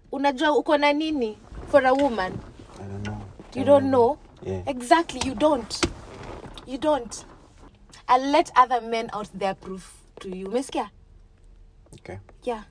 unajua uko na nini for a woman I don't know. you don't know Yeah. exactly you don't you don't i'll let other men out there prove to you umesikia Okay. yeah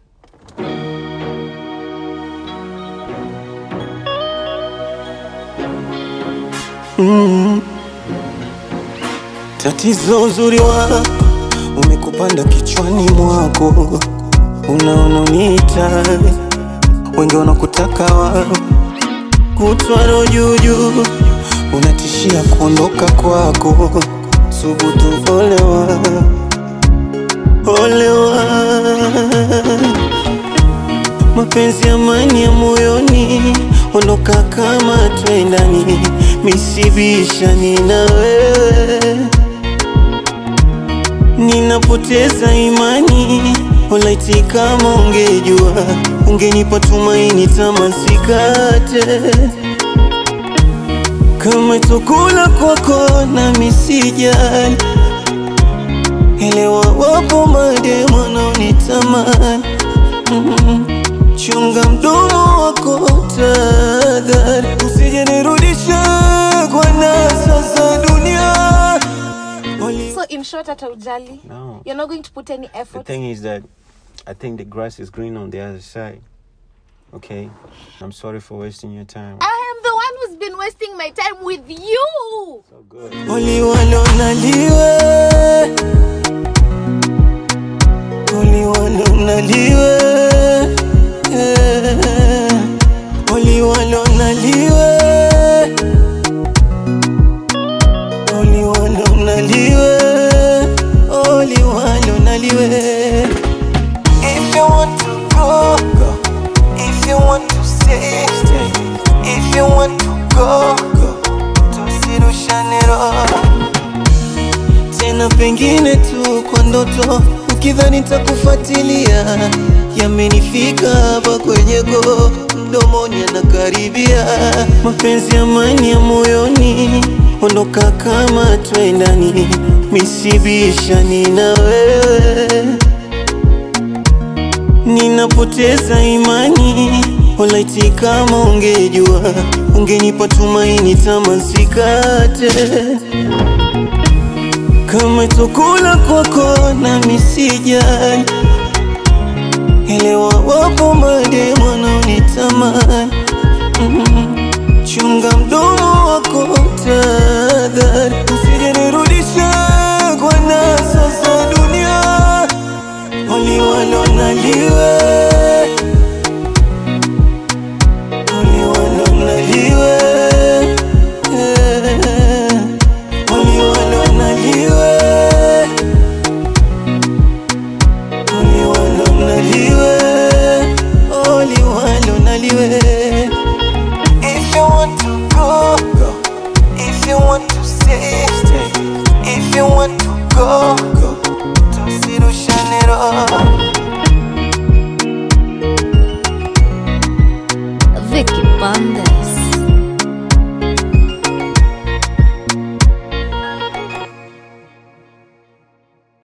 Tatizo uzuri wako umekupanda kichwani mwako, unaona uniita, wengi wanakutaka wao, kutwaro juujuu, unatishia kuondoka kwako, subutu olewa, olewa mapenzi amani ya moyoni, ondoka kama twendani, misibishani na wewe, ninapoteza imani. Walaiti kama ungejua, ungenipa tumaini, tamasikate kama chakula kwako na misijali elewa, wapo mademu wanaonitamani Mm. Chunga mdomo wako tadhari, usije nirudishe kwa nasa za dunia. Wali- so in short hata ujali No. you're not going to put any The effort thing is that I think the grass is green on the other side. Okay? I'm sorry for wasting your time. i am the one who's been wasting my time with you So good. Oli walonaliwe Oli walonaliwe Eh. Oli walonaliwe Oli walonaliwe Oli walonaliwe If you want to go, go. If you want to stay, stay. If you want to go, go. Tusirushane roho tena, pengine tu kwa ndoto, ukidhani takufuatilia. Yamenifika hapa kwenye go, mdomoni anakaribia. Mapenzi amani ya moyoni, ondoka kama twendani, misibishani na wewe ninapoteza imani. Walaiti kama ungejua, ungenipa tumaini, tamasikate kama chakula kwako na misijali. Elewa, wapo mademu wanaonitamani. Mm. Chunga mdomo wako tadhari, usije nirudishe kwa nasa za dunia. Oli walonaliwe Oli walonaliwe Eh. Oli walonaliwe Oli walonaliwe Oli walonaliwe If you want to go, go. If you want to stay, stay. If you want to go, go. Tusirushane roho Vicky Banda.